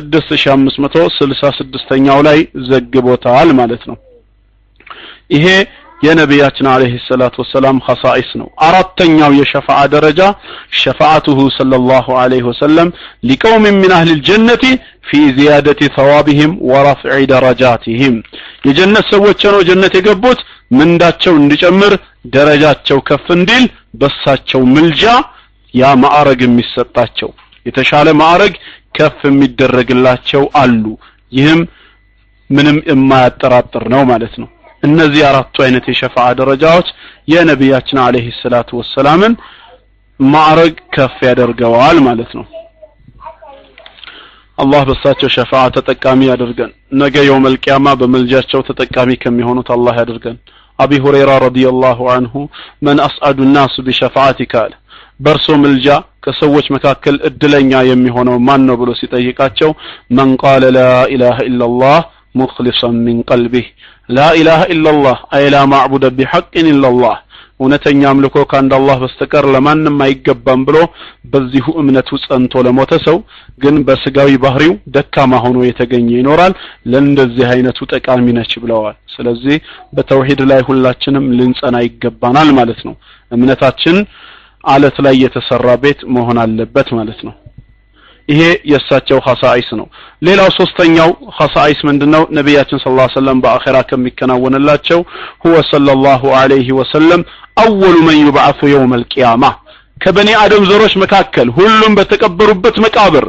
6566ኛው ላይ ዘግቦታል ማለት ነው ይሄ የነቢያችን አለይሂ ሰላቱ ወሰላም ኸሳኢስ ነው አራተኛው የሸፋዓ ደረጃ ሸፋዓቱሁ ሰለላሁ ዐለይሂ ወሰለም ሊቀውም ሚን አህሊ ልጀነቲ ፊ ዚያደቲ ተዋቢህም ወረፍዒ ደረጃቲህም የጀነት ሰዎች ነው ጀነት የገቡት ምንዳቸው እንዲጨምር ደረጃቸው ከፍ እንዲል በሳቸው ምልጃ ያ ማዕረግ የሚሰጣቸው የተሻለ ማዕረግ ከፍ የሚደረግላቸው አሉ ይህም ምንም የማያጠራጥር ነው ማለት ነው እነዚህ አራቱ አይነት የሸፋዓ ደረጃዎች የነቢያችን አለይሂ ሰላቱ ወሰላምን ማዕረግ ከፍ ያደርገዋል ማለት ነው አላህ በሳቸው ሸፋዓ ተጠቃሚ ያደርገን ነገ የውመል ቂያማ በመልጃቸው ተጠቃሚ ከሚሆኑት አላህ ያደርገን አቢ ሁረይራ ረዲየላሁ አንሁ መን አስዓዱ ናሱ ቢሸፋዓቲካ አለ በእርሶ ምልጃ ከሰዎች መካከል እድለኛ የሚሆነው ማን ነው ብሎ ሲጠይቃቸው መን ቃለ ላ ኢላሃ ኢላላህ ሙክሊሰን ሚን ቀልቢህ ላ ኢላሃ ኢላላህ አይ ላ ማዕቡደ ቢሐቅን ኢላላህ እውነተኛ አምልኮ ከአንድ አላህ በስተቀር ለማንም አይገባም ብሎ በዚሁ እምነቱ ጸንቶ ለሞተ ሰው ግን በስጋዊ ባህሪው ደካማ ሆኖ የተገኘ ይኖራል ለእንደዚህ አይነቱ ጠቃሚ ነች ብለዋል ስለዚህ በተውሂድ ላይ ሁላችንም ልንጸና ይገባናል ማለት ነው እምነታችን አለት ላይ የተሰራ ቤት መሆን አለበት ማለት ነው ይሄ የእሳቸው ኸሳኢስ ነው ሌላው ሶስተኛው ኸሳኢስ ምንድነው ነቢያችን ስለ ላ ሰለም በአኼራ ከሚከናወንላቸው ሁወ ሰለላሁ ዐለይሂ ወሰለም አወሉ መን ዩብዓቱ የውም አልቅያማ ከበኒ አደም ዘሮች መካከል ሁሉም በተቀበሩበት መቃብር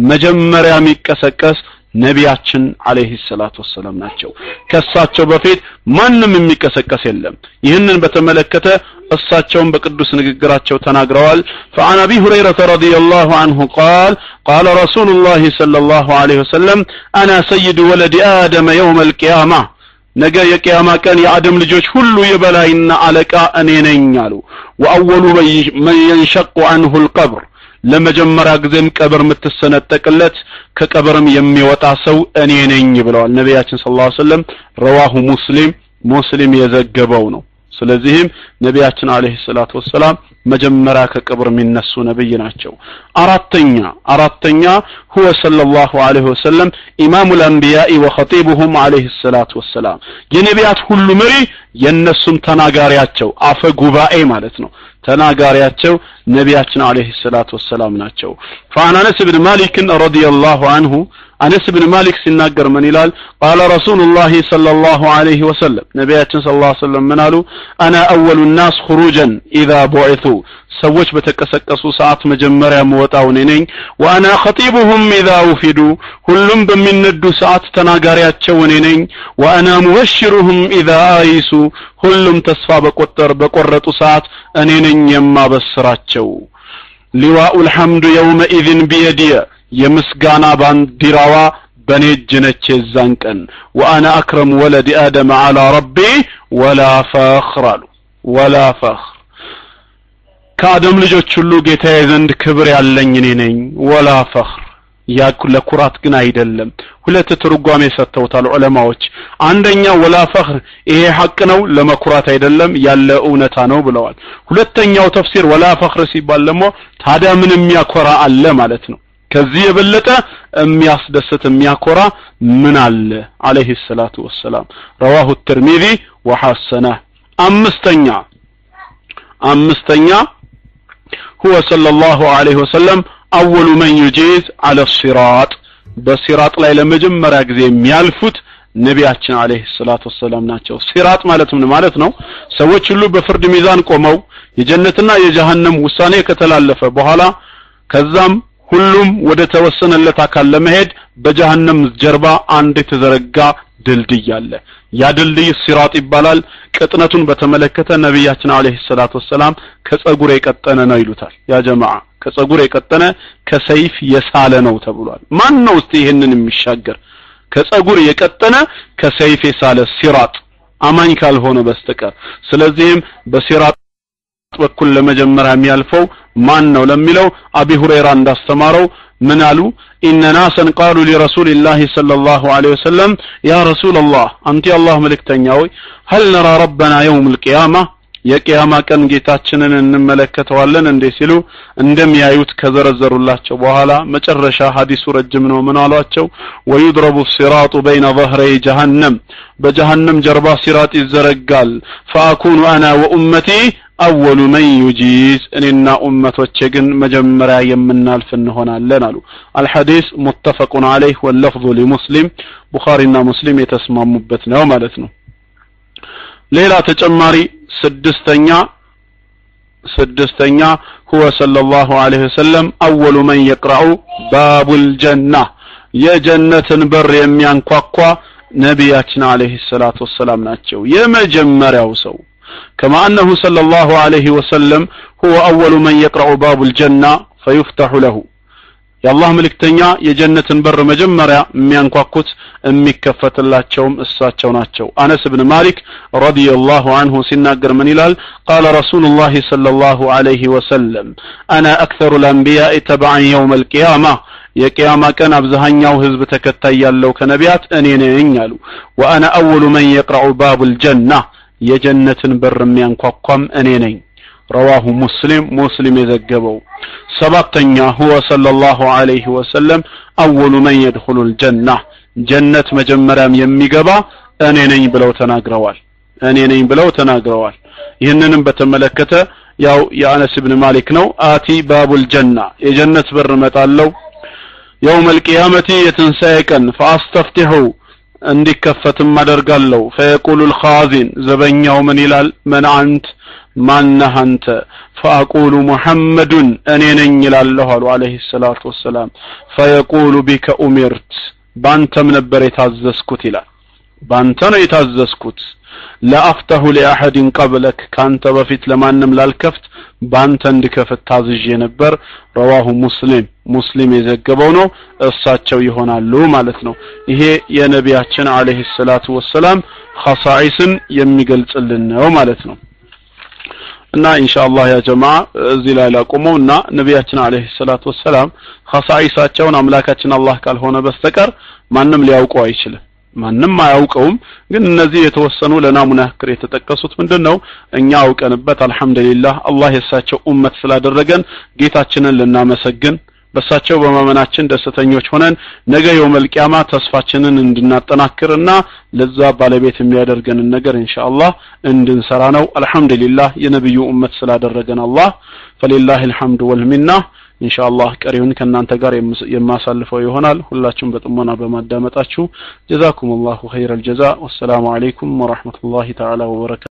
መጀመሪያ የሚቀሰቀስ ነቢያችን አለይሂ ሰላቱ ወሰላም ናቸው ከእሳቸው በፊት ማንም የሚቀሰቀስ የለም ይህንን በተመለከተ እሳቸውን በቅዱስ ንግግራቸው ተናግረዋል فعن ابي هريره رضي الله عنه قال قال رسول الله صلى الله عليه وسلم انا سيد ولد ادم يوم القيامه ነገ የቅያማ ቀን የአደም ልጆች ሁሉ የበላይና አለቃ እኔ ነኝ አሉ ወአወሉ መን የንሸቁ አንሁ ልቀብር ለመጀመሪያ ጊዜም ቀብር የምትሰነጠቅለት ከቀብርም የሚወጣ ሰው እኔ ነኝ ብለዋል ነቢያችን ስለ ላ ሰለም ረዋሁ ሙስሊም ሙስሊም የዘገበው ነው ስለዚህም ነቢያችን አለይሂ ሰላቱ ወሰላም መጀመሪያ ከቅብር የሚነሱ ነብይ ናቸው አራተኛ አራተኛ ሁወ ሰለላሁ ዐለይሂ ወሰለም ኢማሙ ልአንቢያኢ ወኸጢቡሁም ዐለይሂ ሰላቱ ወሰላም የነቢያት ሁሉ መሪ የእነሱም ተናጋሪያቸው አፈ ጉባኤ ማለት ነው ተናጋሪያቸው ነቢያችን አለይሂ ሰላቱ ወሰላም ናቸው فعن انس بن مالك رضي الله عنه አነስ ብን ማሊክ ሲናገር ምን ይላል ቃለ ረሱሉላህ ሰለላሁ ዐለይሂ ወሰለም ነቢያችን ስለ ላ ሰለም ምን አሉ አና አወሉ ናስ ሁሩጀን ኢዛ ቡዒቱ ሰዎች በተቀሰቀሱ ሰዓት መጀመሪያ መወጣው እኔ ነኝ ወአና ኸጢቡሁም ኢዛ ውፊዱ ሁሉም በሚነዱ ሰዓት ተናጋሪያቸው እኔ ነኝ ወአና ሙበሽሩሁም ኢዛ አይሱ ሁሉም ተስፋ በቆጠር በቆረጡ ሰዓት እኔ ነኝ የማበስራቸው ሊዋኡ ልሐምዱ የውመኢዝን ቢየድየ የምስጋና ባንዲራዋ በኔ እጅ ነች የዛን ቀን ወአና አክረሙ ወለድ አደም አላ ረቢ ወላ ፈኽር አሉ ወላ ፈኽር ከአደም ልጆች ሁሉ ጌታዬ ዘንድ ክብር ያለኝ እኔ ነኝ ወላ ፈኽር ያ ለኩራት ግን አይደለም ሁለት ትርጓሜ ሰጥተውታል ዑለማዎች አንደኛ ወላ ፈኽር ይሄ ሐቅ ነው ለመኩራት አይደለም ያለ እውነታ ነው ብለዋል ሁለተኛው ተፍሲር ወላ ፈኽር ሲባል ደግሞ ታዲያ ምን የሚያኮራ አለ ማለት ነው ከዚህ የበለጠ የሚያስደስት የሚያኮራ ምን አለ አለይሂ ሰላቱ ወሰላም ረዋሁ ትርሚዚ ወሐሰነ አምስተኛ አምስተኛ هو صلى الله عليه وسلم أول من يجيز على الصراط በሲራጥ ላይ ለመጀመሪያ ጊዜ የሚያልፉት ነቢያችን አለይሂ ሰላቱ ወሰላም ናቸው ሲራጥ ማለት ምን ማለት ነው ሰዎች ሁሉ በፍርድ ሚዛን ቆመው የጀነትና የጀሃነም ውሳኔ ከተላለፈ በኋላ ከዛም ሁሉም ወደ ተወሰነለት አካል ለመሄድ በጀሃነም ጀርባ አንድ የተዘረጋ ድልድይ አለ ያ ድልድይ ሲራጥ ይባላል ቅጥነቱን በተመለከተ ነቢያችን አለይሂ ሰላቱ ወሰላም ከጸጉር የቀጠነ ነው ይሉታል ያ ጀማዓ ከጸጉር የቀጠነ ከሰይፍ የሳለ ነው ተብሏል ማን ነው እስቲ ይህንን የሚሻገር ከጸጉር የቀጠነ ከሰይፍ የሳለ ሲራጥ አማኝ ካልሆነ በስተቀር ስለዚህም በሲራጥ በኩል ለመጀመሪያ የሚያልፈው ማን ነው ለሚለው አቢ ሁረይራ እንዳስተማረው ምን አሉ ኢነ ናሰን ቃሉ ሊረሱልላህ ሰለላሁ ዐለይሂ ወሰለም ያ ረሱላላህ አንተ የአላህ መልእክተኛ ሆይ ሀል ነራ ረበና የውም ልቅያማ የቅያማ ቀን ጌታችንን እንመለከተዋለን እንዴ ሲሉ እንደሚያዩት ከዘረዘሩላቸው በኋላ መጨረሻ ሀዲሱ ረጅም ነው ምን አሏቸው ወዩድረቡ ሲራጡ በይነ ظهري ጀሃነም በጀሃነም ጀርባ ሲራጥ ይዘረጋል ፈአኩኑ አና ወኡመቲ አወሉ መን ዩጂዝ እኔና ኡመቶቼ ግን መጀመሪያ የምናልፍ እንሆናለን አሉ አልሐዲስ ሙተፈቁን አለይህ ወለፍዙ ሊሙስሊም ቡኻሪና ሙስሊም የተስማሙበት ነው ማለት ነው ሌላ ተጨማሪ ስድስተኛ ስድስተኛ ሁወ ሰለላሁ ዐለይሂ ወሰለም አወሉ መን የቅረኡ ባቡል ጀና የጀነትን በር የሚያንኳኳ ነቢያችን አለይሂ ሰላቱ ወሰላም ናቸው የመጀመሪያው ሰው كما أنه صلى الله عليه وسلم هو أول من يقرأ باب الجنة فيفتح له የአላህ መልእክተኛ የጀነትን በር መጀመሪያ የሚያንኳኩት የሚከፈትላቸውም እሳቸው ናቸው አነስ ብን ማሊክ ረዲየላሁ አንሁ ሲናገር ምን ይላል ቃለ ረሱሉላህ ሰለላሁ ዐለይሂ ወሰለም አና አክተሩ ልአንቢያኢ ተበዓን የውም አልቅያማ የቅያማ ቀን አብዛኛው ህዝብ ተከታይ ያለው ከነቢያት እኔ ነኝ አሉ ወአና አወሉ መን የቅረዑ ባቡ ልጀና የጀነትን በር የሚያንኳኳም እኔ ነኝ ረዋሁ ሙስሊም ሙስሊም የዘገበው ሰባተኛ ሁወ ሰለላሁ ዐለይሂ ወሰለም አወሉ መን የድኹሉ ልጀና ጀነት መጀመሪያም የሚገባ እኔ ነኝ ብለው ተናግረዋል እኔ ነኝ ብለው ተናግረዋል ይህንንም በተመለከተ ያው የአነስ ብን ማሊክ ነው አቲ ባቡል ጀና የጀነት በር እመጣለሁ የውም አልቅያመቲ የትንሣኤ ቀን ፈአስተፍቲሑ እንዲከፈትም አደርጋለሁ ፈየቁሉ ልኻዚን ዘበኛው ምን ይላል መን አንት ማነህ አንተ ፈአቁሉ ሙሐመዱን እኔ ነኝ ይላለሁ አሉ አለህ ሰላቱ ወሰላም ፈየቁሉ ቢከ ኡሚርት ባንተም ነበር የታዘዝኩት ይላል ባንተ ነው የታዘዝኩት ለአፍተሁ ሊአሐድን ቀብለክ ካንተ በፊት ለማንም ላልከፍት ባንተ እንድከፍት ታዝዤ ነበር ረዋሁ ሙስሊም ሙስሊም የዘገበው ነው እሳቸው ይሆናሉ ማለት ነው ይሄ የነቢያችን አለህ ሰላቱ ወሰላም ኸሳኢስን የሚገልጽልን ነው ማለት ነው እና ኢንሻአላህ ያ ጀማ እዚህ ላይ ላቆመው እና ነቢያችን አለይሂ ሰላቱ ወሰላም ኸሳኢሳቸውን አምላካችን አላህ ካልሆነ በስተቀር ማንም ሊያውቀው አይችልም ማንም አያውቀውም ግን እነዚህ የተወሰኑ ለናሙና ያክል የተጠቀሱት ምንድነው እኛ አውቀንበት አልহামዱሊላህ አላህ የሳቸው ኡመት ስላደረገን ጌታችንን ልናመሰግን በሳቸው በማመናችን ደስተኞች ሆነን ነገ የውመል ቂያማ ተስፋችንን እንድናጠናክርና ለዛ ባለቤት የሚያደርገንን ነገር ኢንሻአላህ እንድንሰራ ነው አልহামዱሊላህ የነብዩ ኡመት ስላደረገን አላህ ፈሊላሂ الحمد والمنه ኢንሻአላህ ቀሪውን ከእናንተ ጋር የማሳልፈው ይሆናል ሁላችሁም በጥሞና በማዳመጣችሁ ጀዛኩም ላሁ ኸይረ ልጀዛ ወሰላሙ አለይኩም ወረሕመቱላሂ ተዓላ ወበረካቱ